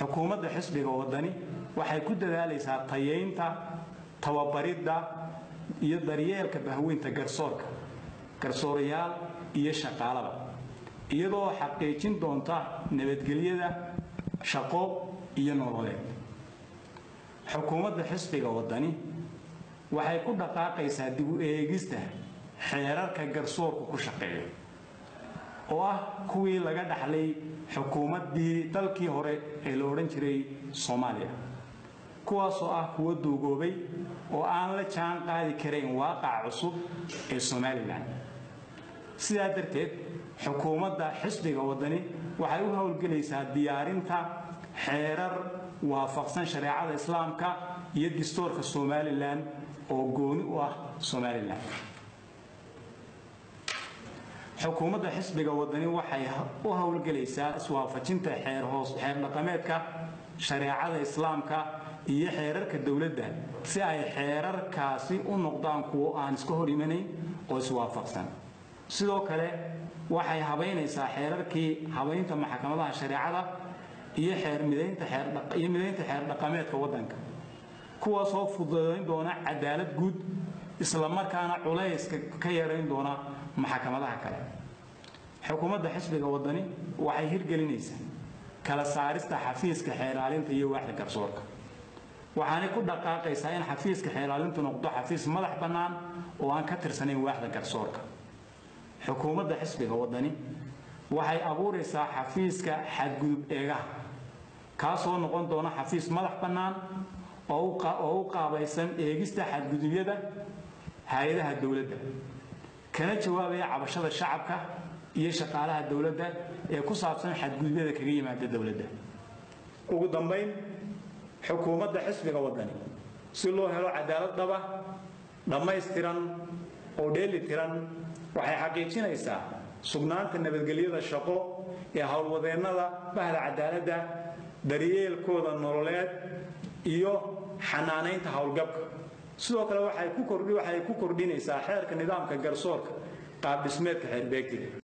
xukuumadda xisbiga wadani waxay ku dadaalaysaa tayaynta tababaridda iyo daryeelka bahweynta garsoorka garsoorayaal iyo shaqaalaba iyadoo xaqiijin doonta nabadgelyada shaqo iyo nololeed xukuumadda xisbiga wadani waxay ku dhaqaaqaysaa dib u eegista xeerarka garsoorku ku shaqeeyo oo ah kuwii laga dhaxlay xukuumaddii dalkii hore ee la odhan jiray soomaaliya kuwaasoo ah kuwo duugoobay oo aan la jaan qaadi karayn waaqaca cusub ee somalilan sidaa darteed xukuumadda xisbiga wadani waxay u howlgelaysaa diyaarinta xeerar waafaqsan shareecada islaamka iyo distoorka somalilan oo gooni u ah somalilan xukuumadda xisbiga wadani waxay u howlgelaysaa iswaafajinta xeer hoos xeer dhaqameedka shareecada islaamka iyo xeerarka dowladda si ay xeerarkaasi u noqdaan kuwo aan iska hor imanayn oo iswaafaqsan sidoo kale waxay habaynaysaa xeerarkii habaynta maxkamadaha shareecada iyo xeer midaynta xeeriyo midaynta xeer dhaqameedka waddanka kuwaasoo fududayn doona cadaalad guud isla markaana culayska ka yarayn doona maxkamadaha kale xukuumadda xisbiga wadani waxay hirgelinaysaa kala saarista xafiiska xeeraalinta iyo waaxda garsoorka waxaanay ku dhaqaaqaysaa in xafiiska xeeraalintu noqdo xafiis madax bannaan oo aan ka tirsanayn waaxda garsoorka xukuumadda xisbiga wadani waxay abuuraysaa xafiiska xadgudub eegaha kaasoo noqon doona xafiis madax bannaan oo u qaabaysan eegista xadgudubyada hay-adaha dowladda kana jawaabaya cabashada shacabka iyo shaqaalaha dowladda ee ku saabsan xadgudubyada kaga yimaada dowladda ugu dambayn xukuumadda xisbiga wadani si loo helo cadaalad dhaba dhammaystiran oo dheeli tiran waxay xaqiijinaysaa sugnaanta nabadgelyada shaqo ee howlwadeennada bahda cadaaladda daryeelkooda nololeed iyo xanaanaynta howlgabka sidoo kale waxay ku kordhinaysaa xeerka nidaamka garsoorka qaabdhismeedka xeerbeegtiga